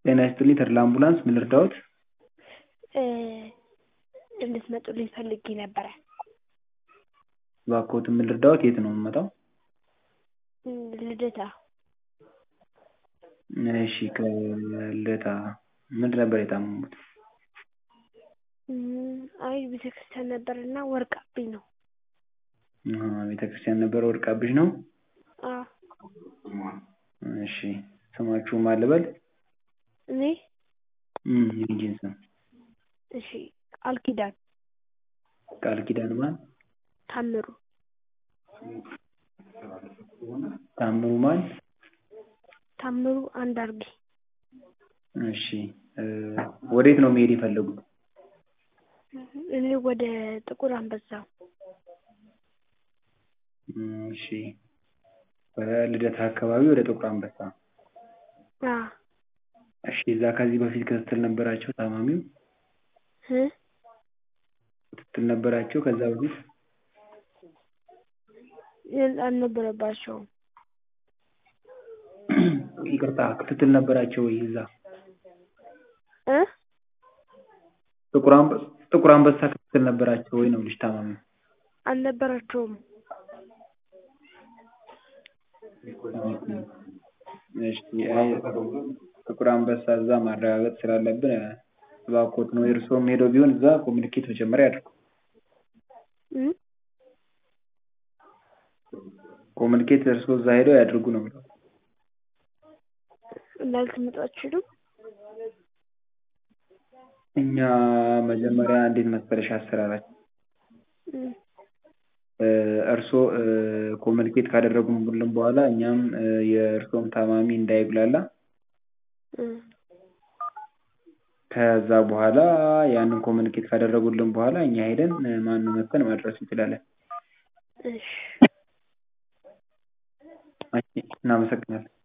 ጤና ይስጥልኝ ተድላ አምቡላንስ ምን ልርዳዎት? እንድትመጡልኝ ፈልጌ ነበረ። እባክዎትን ምን ልርዳዎት? የት ነው የምመጣው? ልደታ እሺ ከልደታ ምንድን ነበር የታመሙት? አይ ቤተክርስቲያን ነበርና ወድቃብኝ ነው። ቤተክርስቲያን ነበር ወድቃብሽ ነው? አዎ እሺ ስማችሁ ማን ልበል? እኔ የልጄን ስም እሺ ቃል ኪዳን ቃል ኪዳን ማን? ታምሩ ታምሩ ማን? ታምሩ አንዳርጌ እሺ ወዴት ነው መሄድ የፈለጉት? እኔ ወደ ጥቁር አንበሳ እሺ በልደታ አካባቢ ወደ ጥቁር አንበሳ አዎ እሺ እዛ ከዚህ በፊት ክትትል ነበራቸው ታማሚው? እ ክትትል ነበራቸው ከዛ በፊት? አልነበረባቸውም። ይቅርታ ክትትል ነበራቸው ወይ እዛ? እ ጥቁር አንበሳ ጥቁር አንበሳ ክትትል ነበራቸው ወይ ነው የምልሽ ታማሚው? አልነበራቸውም። እሺ አይ ጥቁር አንበሳ እዛ ማረጋገጥ ስላለብን እባክዎትን ወይ እርስዎም ሄደው ቢሆን እዛ ኮሚኒኬት መጀመሪያ ያድርጉ። ኮሚኒኬት እርስዎ እዛ ሄደው ያድርጉ ነው የምለው። እና ልትመጡ አትችሉም? እኛ መጀመሪያ እንዴት መሰለሽ አሰራራችን እርስዎ ኮሚኒኬት ካደረጉልን በኋላ እኛም የእርስዎም ታማሚ እንዳይጉላላ ከዛ በኋላ ያንን ኮሚኒኬት ካደረጉልን በኋላ እኛ ሄደን ማነው መጥተን ማድረስ እንችላለን። እሺ እናመሰግናለን።